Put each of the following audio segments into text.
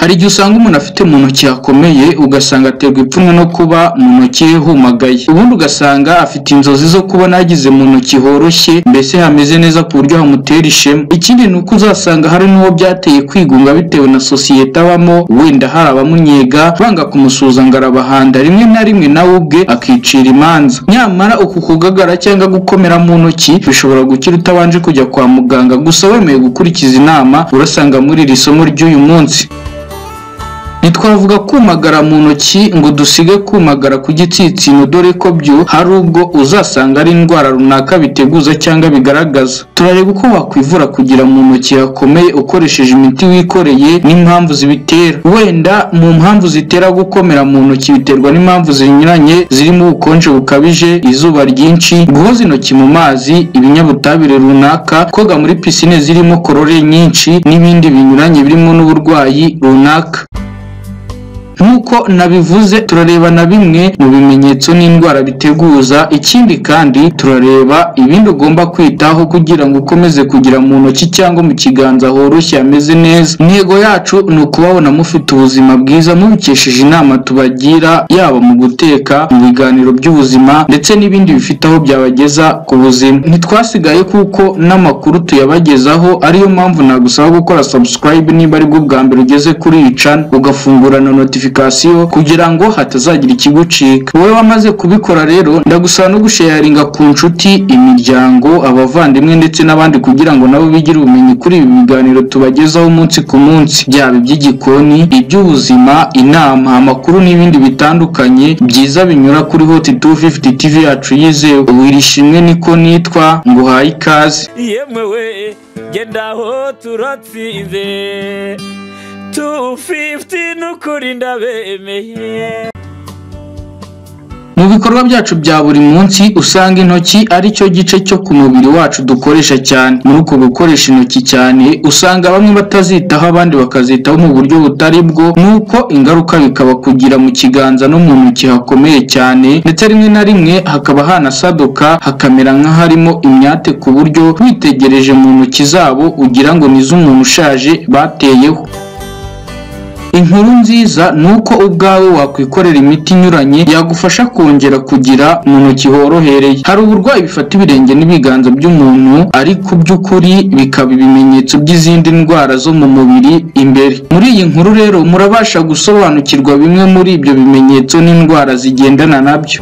Hari igihe usanga umuntu afite mu ntoki hakomeye ugasanga aterwa ipfunwe no kuba mu ntoki he humagaye, ubundi ugasanga afite inzozi zo kubona yagize mu ntoki horoshye mbese hameze neza ku buryo hamutera ishema. Ikindi ni uko uzasanga hari n'uwo byateye kwigunga bitewe na sosiyete abamo, wenda hari abamunnyega banga kumusuhuza ngo arabahanda, rimwe na rimwe nawe ubwe akicira imanza. Nyamara uku kugagara cyangwa gukomera mu ntoki bishobora gukira utabanje kujya kwa muganga, gusa wemeye gukurikiza inama urasanga muri iri somo ry'uyu munsi. Ntitwavuga kumagara mu ntoki ngo dusige kumagara ku gitsitsino dore ko byo hari ubwo uzasanga ari indwara runaka biteguza cyangwa bigaragaza. Turareba uko wakwivura kugira mu ntoki hakomeye ukoresheje imiti wikoreye n'impamvu zibitera. Wenda mu mpamvu zitera gukomera mu ntoki biterwa n'impamvu zinyuranye zirimo ubukonje bukabije, izuba ryinshi, guhoza intoki mu mazi, ibinyabutabire runaka, koga muri pisine zirimo korore nyinshi n'ibindi binyuranye birimo n'uburwayi runaka. Nk'uko nabivuze turareba na bimwe mu bimenyetso n'indwara biteguza, ikindi kandi turareba ibindi ugomba kwitaho kugira ngo ukomeze kugira mu ntoki cyangwa mu kiganza horoshye hameze neza. Intego yacu ni ukubabona mufite ubuzima bwiza mubikesheje inama tubagira yaba mu guteka, mu biganiro by'ubuzima ndetse n'ibindi bifite aho byabageza ku buzima. Ntitwasigaye kuko n'amakuru tuyabagezaho ariyo mpamvu nagusaba gukora subscribe niba aribwo bwa mbere ugeze kuri iyi channel ugafungura na notification kugira ngo hatazagira ikigucika. Wowe wamaze kubikora rero ndagusaba no gusharinga ku nshuti, imiryango, abavandimwe ndetse n'abandi kugira ngo nabo bigire ubumenyi kuri ibi biganiro tubagezaho umunsi ku munsi, byaba iby'igikoni, iby'ubuzima, inama, amakuru n'ibindi bitandukanye byiza binyura kuri Hot 250 TV yacu yizewe. Wirishimwe niko nitwa nguhaye ikaze. yemewe genda aho turatsinze tu fifuti n'ukuri ndabemeye Mu bikorwa byacu bya buri munsi usanga intoki ari cyo gice cyo ku mubiri wacu dukoresha cyane. Muri uko gukoresha intoki cyane usanga bamwe batazitaho abandi bakazitaho mu buryo butari bwo, nuko ingaruka bikaba kugira mu kiganza no mu ntoki hakomeye cyane, ndetse rimwe na rimwe hakaba hanasaduka hakamera nk'aharimo imyate ku buryo witegereje mu ntoki zabo ugira ngo ni iz'umuntu ushaje bateyeho. Inkuru nziza ni uko ubwawe wakwikorera imiti inyuranye yagufasha kongera kugira mu ntoki horohereye. Hari uburwayi bifata ibirenge n'ibiganza by'umuntu ariko by'ukuri bikaba ibimenyetso by'izindi ndwara zo mu mubiri imbere. Muri iyi nkuru rero murabasha gusobanukirwa bimwe muri ibyo bimenyetso n'indwara zigendana nabyo.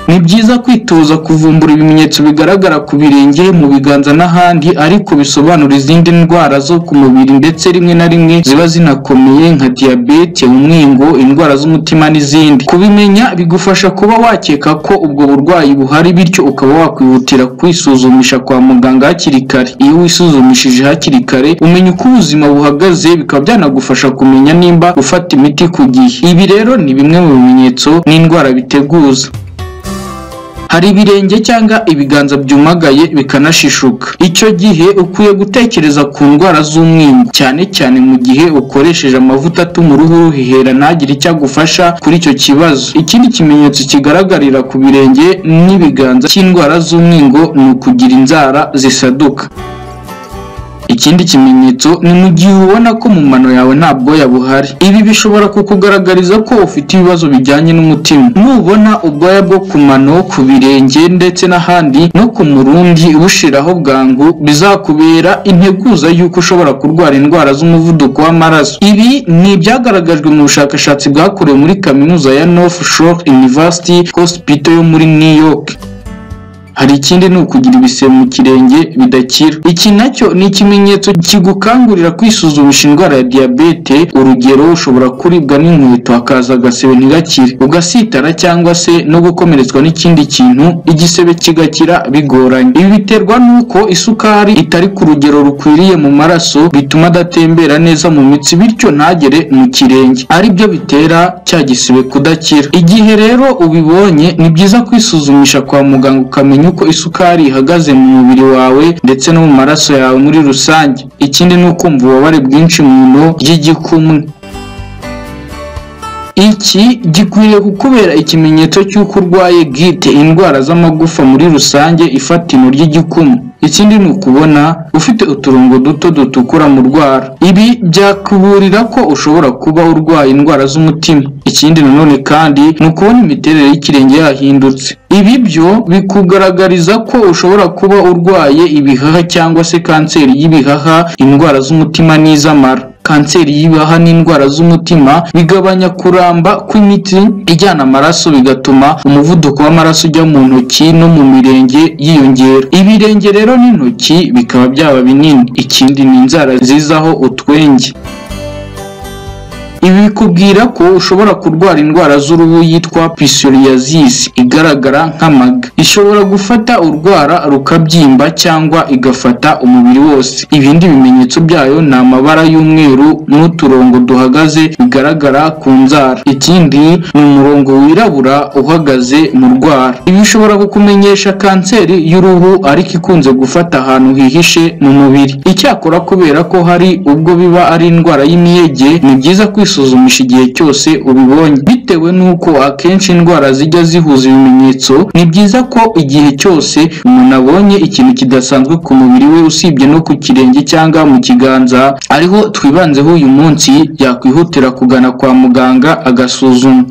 Ni byiza kwitoza kuvumbura ibimenyetso bigaragara ku birenge, mu biganza n'ahandi ariko bisobanura izindi ndwara zo ku mubiri ndetse rimwe na rimwe ziba zinakomeye nka diyabete, umwingo, indwara z'umutima n'izindi. Kubimenya bigufasha kuba wakeka ko ubwo burwayi buhari bityo ukaba wakwihutira kwisuzumisha kwa muganga hakiri kare. Iyo wisuzumishije hakiri kare umenya uko ubuzima buhagaze bikaba byanagufasha kumenya nimba ufata imiti ku gihe. Ibi rero ni bimwe mu bimenyetso n'indwara biteguza. hari ibirenge cyangwa ibiganza byumagaye bikanashishuka. Icyo gihe ukwiye gutekereza ku ndwara z'umwingo cyane cyane mu gihe ukoresheje amavuta atuma uruhu ruhehera ntagire icyo agufasha kuri icyo kibazo. Ikindi kimenyetso kigaragarira ku birenge n'ibiganza cy'indwara z'umwingo ni ukugira inzara zisaduka. Ikindi kimenyetso ni mu gihe ubona ko mu mano yawe nta bwoya buhari. Ibi bishobora kukugaragariza ko ufite ibibazo bijyanye n'umutima. Nubona ubwoya bwo ku mano, ku birenge ndetse n'ahandi no ku murundi bushiraho bwangu, bizakubera integuza y'uko ushobora kurwara indwara z'umuvuduko w'amaraso. Ibi ni ibyagaragajwe mu bushakashatsi bwakorewe muri kaminuza ya North Shore University Hospital yo muri New York. Hari ikindi ni ukugira ibisebe mu kirenge bidakira. Iki nacyo ni ikimenyetso kigukangurira kwisuzumisha indwara ya diyabete. Urugero ushobora kuribwa n'inkweto hakaza agasebe ntigakire, ugasitara cyangwa se no gukomeretswa n'ikindi kintu igisebe kigakira bigoranye. Ibi biterwa n'uko isukari itari ku rugero rukwiriye mu maraso bituma adatembera neza mu mitsi bityo ntagere mu kirenge, ari byo bitera cya gisibe kudakira. Igihe rero ubibonye ni byiza kwisuzumisha kwa muganga ukamenya uko isukari ihagaze mu mubiri wawe ndetse no mu maraso yawe muri rusange. Ikindi ni ukumva ububabare bwinshi mu ino ry'igikumwe. Iki gikwiriye kukubera ikimenyetso cy'uko urwaye gite indwara z'amagufa muri rusange ifata ino ry'igikumwe. ikindi ni ukubona ufite uturongo duto dutukura mu rwara ibi byakuburira ko ushobora kuba urwaye indwara z'umutima ikindi nanone kandi ni ukubona imiterere y'ikirenge yahindutse ibi byo bikugaragariza ko ushobora kuba urwaye ibihaha cyangwa se kanseri y'ibihaha indwara z'umutima n'iz'amara kanseri y'ibihaha n'indwara z'umutima bigabanya kuramba kw'imitsi ijyana amaraso bigatuma umuvuduko w'amaraso ujya mu ntoki no mu mirenge yiyongera ibirenge rero n'intoki bikaba byaba binini ikindi ni inzara zizaho utwenge ibi bikubwira ko ushobora kurwara indwara z'uruhu yitwa psoriasis igaragara nk'amaga ishobora gufata urwara rukabyimba cyangwa igafata umubiri wose ibindi bimenyetso byayo ni amabara y'umweru n'uturongo duhagaze bigaragara ku nzara ikindi ni umurongo wirabura uhagaze mu rwara ibi bishobora kukumenyesha kanseri y'uruhu ariko ikunze gufata ahantu hihishe mu mubiri icyakora kubera ko hari ubwo biba ari indwara y'imiyege ni byiza kwisuzumisha igihe cyose ubibonye bitewe n'uko akenshi indwara zijya zihuza ibimenyetso ni byiza ko igihe cyose umuntu abonye ikintu kidasanzwe ku mubiri we usibye no ku kirenge cyangwa mu kiganza ariho twibanzeho uyu munsi yakwihutira kugana kwa muganga agasuzuma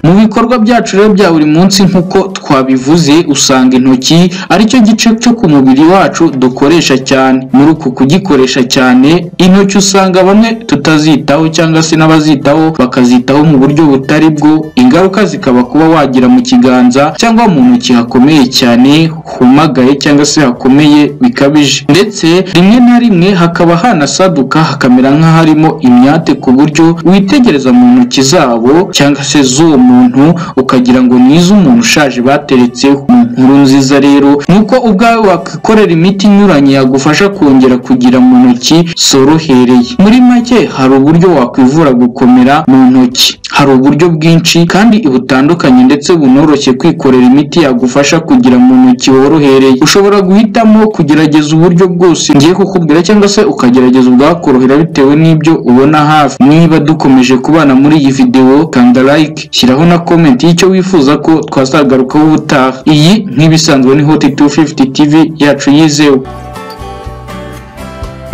mu bikorwa byacu rero bya buri munsi nk'uko twabivuze usanga intoki ari cyo gice cyo ku mubiri wacu dukoresha cyane muri uku kugikoresha cyane intoki usanga bamwe tutazitaho cyangwa se n'abazitaho bakazitaho mu buryo butari bwo ingaruka zikaba kuba wagira mu kiganza cyangwa mu ntoki hakomeye cyane humagaye cyangwa se hakomeye bikabije ndetse rimwe na rimwe hakaba hanasaduka hakamera nk'aharimo imyate ku buryo witegereza mu ntoki zabo cyangwa se z'uwo muntu ukagira ngo ni iz'umuntu ushaje bateretseho mu nkuru nziza rero ni uko ubwawe wakikorera imiti inyuranye yagufasha kongera kugira mu ntoki zorohereye muri make hari uburyo wakwivura gukomera mu ntoki hari uburyo bwinshi kandi butandukanye ndetse bunoroshye kwikorera imiti yagufasha kugira mu ntoki worohereye ushobora guhitamo kugerageza uburyo bwose ngiye kukubwira cyangwa se ukagerageza ubwakorohera bitewe n'ibyo ubona hafi niba dukomeje kubana muri iyi videwo kanda like shyiraho na comment y'icyo wifuza ko twazagarukaho ubutaha iyi nk'ibisanzwe ni hot 250 tv yacu yizewe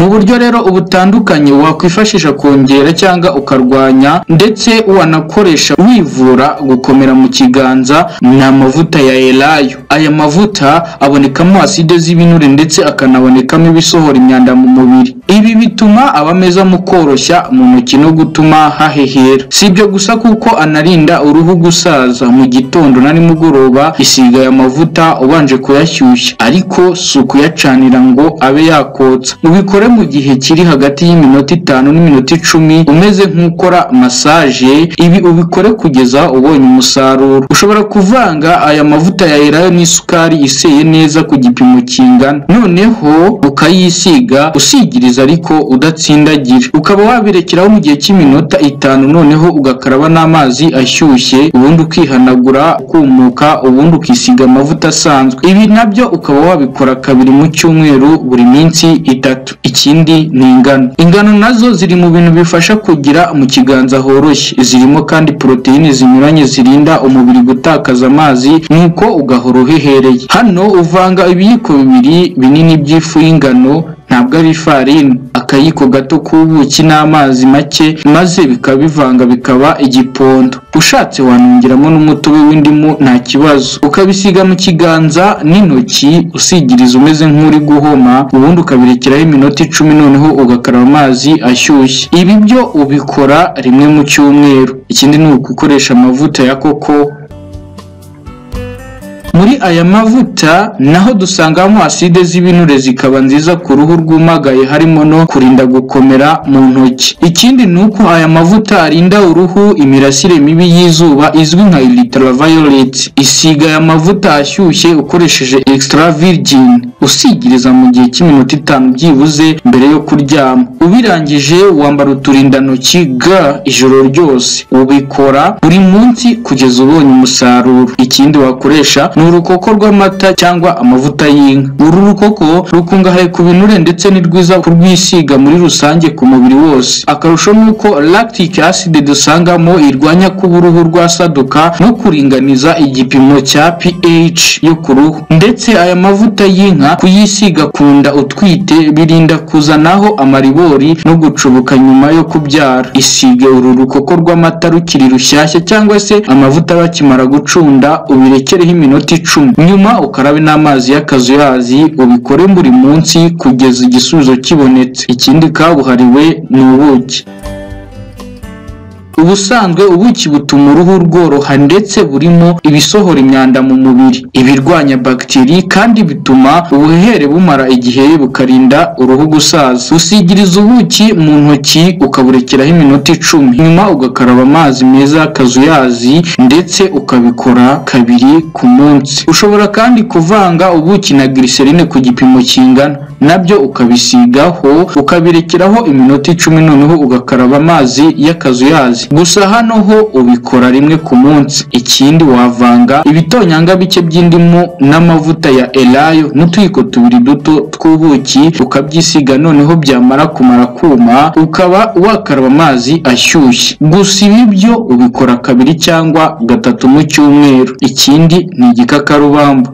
mu buryo rero butandukanye wakwifashisha kongera cyangwa ukarwanya ndetse wanakoresha wivura gukomera mu kiganza ni amavuta ya elayo aya mavuta abonekamo aside z'ibinure ndetse akanabonekamo ibisohora imyanda mu mubiri ibi bituma aba meza mu koroshya mu ntoki no gutuma hahehera si ibyo gusa kuko anarinda uruhu gusaza mu gitondo na nimugoroba isiga aya mavuta ubanje kuyashyushya ariko si ukuyacanira ngo abe yakotsa ubikore ubikore mu gihe kiri hagati y'iminota itanu n'iminota icumi umeze nk'ukora masaje ibi ubikore kugeza ubonye umusaruro ushobora kuvanga aya mavuta ya elayo n'isukari iseye neza ku gipimo kingana noneho ukayisiga usigiriza ariko udatsindagira ukaba wabirekeraho mu gihe cy'iminota itanu noneho ugakaraba n'amazi ashyushye ubundi ukihanagura ukumuka ubundi ukisiga amavuta asanzwe ibi nabyo ukaba wabikora kabiri mu cyumweru buri minsi itatu ikindi ni ingano ingano nazo ziri mu bintu bifasha kugira mu kiganza horoshye zirimo kandi poroteyine zinyuranye zirinda umubiri gutakaza amazi nuko ugahora uhehereye hano uvanga ibiyiko bibiri binini by'ifu y'ingano ntabwo ari ifarini akayiko gato k'ubuki n'amazi make maze bikaba bivanga bikaba igipondo ushatse wanongeramo n'umutobe w'indimu nta kibazo ukabisiga mu kiganza n'intoki usigiriza umeze nk'uri guhoma ubundi ukabirekeraho iminota icumi noneho ugakaraba amazi ashyushye ibi byo ubikora rimwe mu cyumweru ikindi ni ugukoresha amavuta ya koko muri aya mavuta naho dusangamo aside z'ibinure zikaba nziza ku ruhu rwumagaye harimo no kurinda gukomera mu ntoki ikindi ni uko aya mavuta arinda uruhu imirasire mibi y'izuba izwi nka ultraviolet isiga aya mavuta ashyushye ukoresheje extra virgin usigiriza mu gihe cy'iminota itanu byibuze mbere yo kuryama ubirangije wambara uturindantoki ga ijoro ryose ubikora buri munsi kugeza ubonye umusaruro ikindi wakoresha ni urukoko rw'amata cyangwa amavuta y'inka uru rukoko rukungahaye ku binure ndetse ni rwiza kurwisiga muri rusange ku mubiri wose akarusho ni uko lactic acid dusangamo irwanya kuba uruhu rwasaduka no kuringaniza igipimo cya pH yo ku ruhu ndetse aya mavuta y'inka kuyisiga ku nda utwite birinda kuzanaho amaribori no gucubuka nyuma yo kubyara isige uru rukoko rw'amata rukiri rushyashya cyangwa se amavuta bakimara gucunda ubirekereho iminota icumi nyuma ukarabe n'amazi y'akazuyazi ubikore buri munsi kugeza igisubizo kibonetse ikindi kabuhariwe ni ubuki ubusanzwe ubuki butuma uruhu rworoha ndetse burimo ibisohora imyanda mu mubiri ibirwanya bagiteri kandi bituma ubuhehere bumara igihe bukarinda uruhu gusaza usigiriza ubuki mu ntoki ukaburekeraho iminota icumi nyuma ugakaraba amazi meza y'akazuyazi ndetse ukabikora kabiri ku munsi ushobora kandi kuvanga ubuki na glycerine ku gipimo kingana nabyo ukabisigaho ukabirekeraho iminota icumi noneho ugakaraba amazi y'akazuyazi gusa hano ho ubikora rimwe ku munsi ikindi wavanga ibitonyanga bike by'indimu n'amavuta ya elayo n'utuyiko tubiri duto tw'ubuki ukabyisiga noneho byamara kumara kuma ukaba wakaraba amazi ashyushye gusa ibi byo ubikora kabiri cyangwa gatatu mu cyumweru ikindi ni igikakarubamba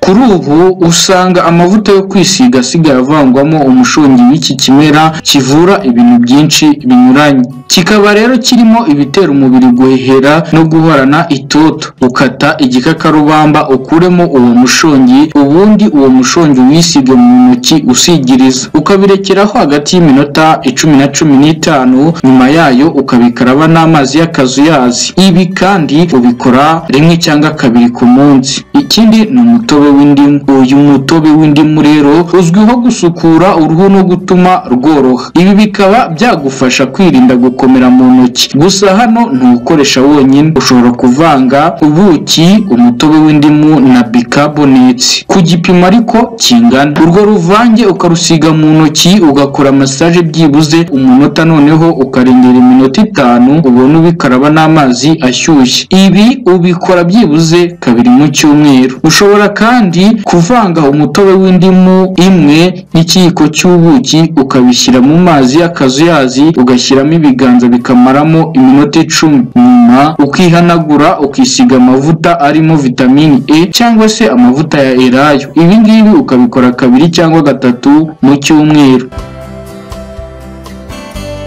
kuri ubu usanga amavuta yo kwisiga asigaye avangwamo umushongi w'iki kimera kivura ibintu byinshi binyuranye kikaba rero kirimo ibitera umubiri guhehera no guhorana itoto ukata igikakarubamba ukuremo uwo mushongi ubundi uwo mushongi wisige mu ntoki usigiriza ukabirekeraho hagati y'iminota icumi na cumi n'itanu nyuma yayo ukabikaraba n'amazi y'akazuyazi ibi kandi ubikora rimwe cyangwa kabiri ku munsi ikindi ni umutobe w'indimu uyu mutobe w'indimu rero uzwiho gusukura uruhu no gutuma rworoha ibi bikaba byagufasha kwirinda gukomera mu ntoki gusa hano ntuwukoresha wonyine ushobora kuvanga ubuki umutobe w'indimu na bicarbonate ku gipimo ariko kingana urwo ruvange ukarusiga mu ntoki ugakora masaje byibuze umunota noneho ukarengera iminota itanu ubona ubikaraba n'amazi ashyushye ibi ubikora byibuze kabiri mu cyumweru ushobora kandi kuvanga umutobe w'indimu imwe n'ikiyiko cy'ubuki ukabishyira mu mazi y'akazuyazi ugashyiramo ibiganza bikamaramo iminota icumi nyuma ukihanagura ukisiga amavuta arimo vitamini e cyangwa se amavuta ya elayo ibi ngibi ukabikora kabiri cyangwa gatatu mu cyumweru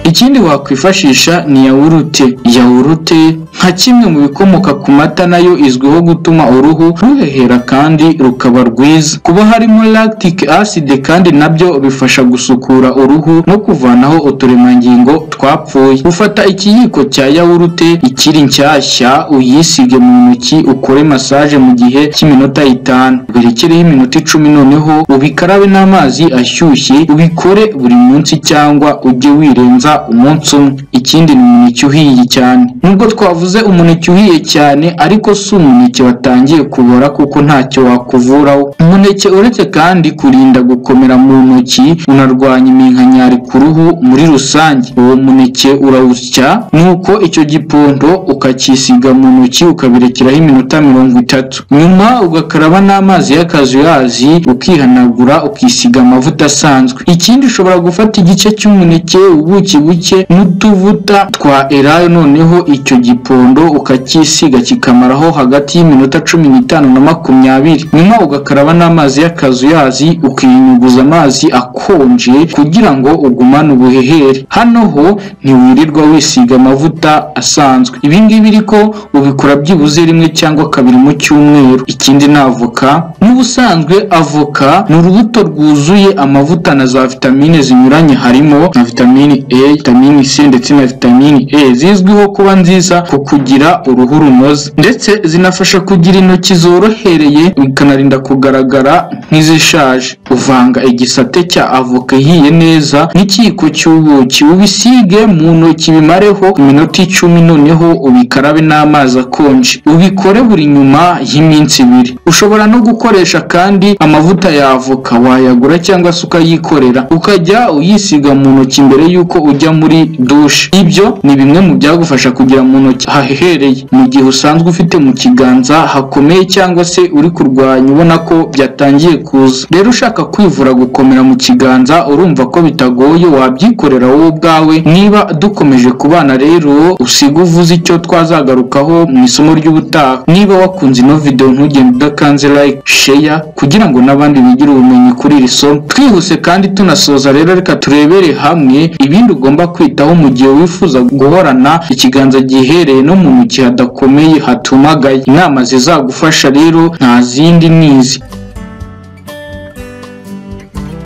ikindi wakwifashisha ni yawurute yawurute nka kimwe mu bikomoka ku mata nayo izwiho gutuma uruhu ruhehera kandi rukaba rwiza kuba harimo lactic acid kandi nabyo bifasha gusukura uruhu no kuvanaho uturemangingo twapfuye ufata ikiyiko cya yawurute ikiri nshyashya uyisige mu ntoki ukore masaje mu gihe cy'iminota itanu uberekereho iminota icumi noneho ubikarabe n'amazi ashyushye ubikore buri munsi cyangwa ujye wirenza umunsi umwe ikindi ni umuneke uhiye cyane nubwo twavuze umuneke uhiye cyane ariko si umuneke watangiye kubora kuko ntacyo wakuvuraho umuneke uretse kandi kurinda gukomera mu ntoki unarwanya iminkanyari ku ruhu muri rusange uwo muneke urawusya nuko icyo gipondo ukacyisiga mu ntoki ukabirekeraho iminota mirongo itatu nyuma ugakaraba n'amazi y'akazuyazi ukihanagura ukisiga amavuta asanzwe ikindi ushobora gufata igice cy'umuneke ubuki buke n'utuvuta twa elayo noneho icyo gipondo ukacyisiga kikamaraho hagati y'iminota cumi n'itanu na makumyabiri nyuma ugakaraba n'amazi y'akazuyazi ukinyuguza amazi akonje kugira ngo ugumane ubuhehere hano ho ntiwirirwa wisiga amavuta asanzwe ibi ngibi ariko ubikora byibuze rimwe cyangwa kabiri mu cyumweru ikindi ni avoka n'ubusanzwe avoka ni urubuto rwuzuye amavuta na za vitamine zinyuranye harimo na vitamine A vitamine C ndetse na vitamine E zizwiho kuba nziza kuko kugira uruhu runoze ndetse zinafasha kugira intoki zorohereye bikanarinda kugaragara nk'izishaje uvanga igisate cya avoka ihiye neza n'ikiyiko cy'ubuki ubisige mu ntoki bimareho iminota icumi noneho ubikarabe n'amazi akonje ubikore buri nyuma y'iminsi ibiri ushobora no gukoresha kandi amavuta ya avoka wayagura cyangwa se ukayikorera ukajya uyisiga mu ntoki mbere y'uko ujya muri dushe ibyo ni bimwe mu byagufasha kugira mu ntoki hahehereye mu gihe usanzwe ufite mu kiganza hakomeye cyangwa se uri kurwanya ubona ko byatangiye kuza rero ushaka kwivura gukomera mu kiganza urumva ko bitagoye wabyikorera wowe ubwawe niba dukomeje kubana rero usiga uvuze icyo twazagarukaho mu isomo ry'ubutaha niba wakunze ino video ntugende udakanze like share kugira ngo n'abandi bigire ubumenyi kuri iri somo twihuse kandi tunasoza rero reka turebere hamwe ibindi ugomba kwitaho mu gihe wifuza guhorana ikiganza gihereye no mu ntoki hadakomeye hatumagaye inama zizagufasha rero nta zindi ni izi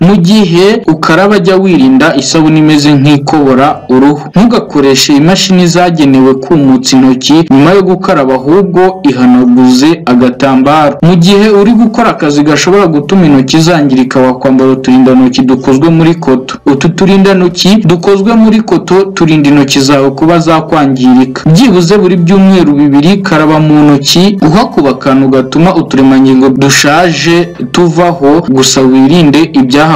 mu gihe ukaraba jya wirinda isabune imeze nk'ikobora uruhu ntugakoreshe imashini zagenewe kumutsa intoki nyuma yo gukaraba ahubwo ihanaguze agatambaro mu gihe uri gukora akazi gashobora gutuma intoki zangirika wakwambara uturindantoki dukozwe muri koto utu turindantoki dukozwe muri koto turinda intoki zawe kuba zakwangirika byibuze buri byumweru bibiri karaba mu ntoki uhakuba akantu gatuma uturemangingo dushaje tuvaho gusa wirinde ibyahakobora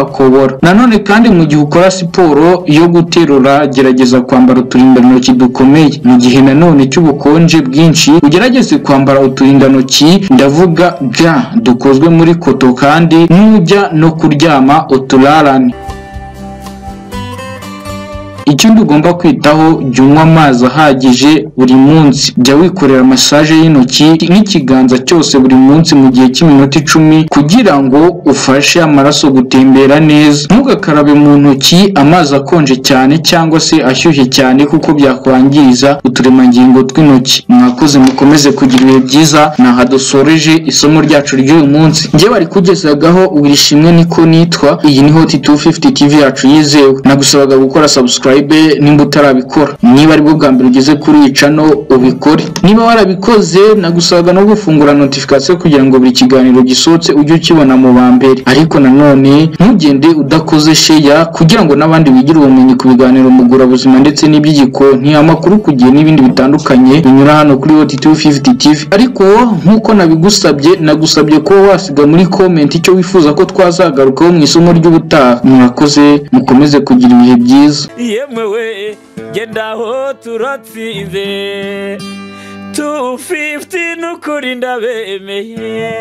nanone kandi mu gihe ukora siporo yo guterura gerageza kwambara uturindantoki dukomeye mu gihe nanone cy'ubukonje bwinshi ugerageze kwambara uturindantoki ndavuga ga dukozwe muri koto kandi nujya no kuryama uturarane ikindi ugomba kwitaho jya unywa amazi ahagije buri munsi jya wikorera masaje y'intoki n'ikiganza cyose buri munsi mu gihe cy'iminota icumi kugira ngo ufashe amaraso gutembera neza ntugakarabe mu ntoki amazi akonje cyane cyangwa se ashyushye cyane kuko byakwangiza uturemangingo tw'intoki mwakoze mukomeze kugira ibihe byiza aha dusoreje isomo ryacu ry'uyu munsi njye bari kugezagaho wirishimwe niko nitwa iyi ni hoti 250 tv yacu yizewe nagusabaga gukora subscribe nimba utarabikora niba aribwo bwa mbere ugeze kuri iyi cano ubikore niba warabikoze nagusabaga no gufungura notification kugira ngo buri kiganiro gisohotse ujye ukibona mu ba mbere ariko nanone ntugende udakoze sheya kugira ngo n'abandi bigire ubumenyi ku biganiro mugurabuzima ndetse n'iby'igikoni amakuru ku gihe n'ibindi bitandukanye binyura hano kuri hoti 250 tv ariko nk'uko nabigusabye nagusabye ko wasiga muri comment icyo wifuza ko twazagarukaho mu isomo ry'ubutaha mwakoze mukomeze kugira ibihe byiza yemwe we genda aho turatsinze 250 n'ukuri ndabemeye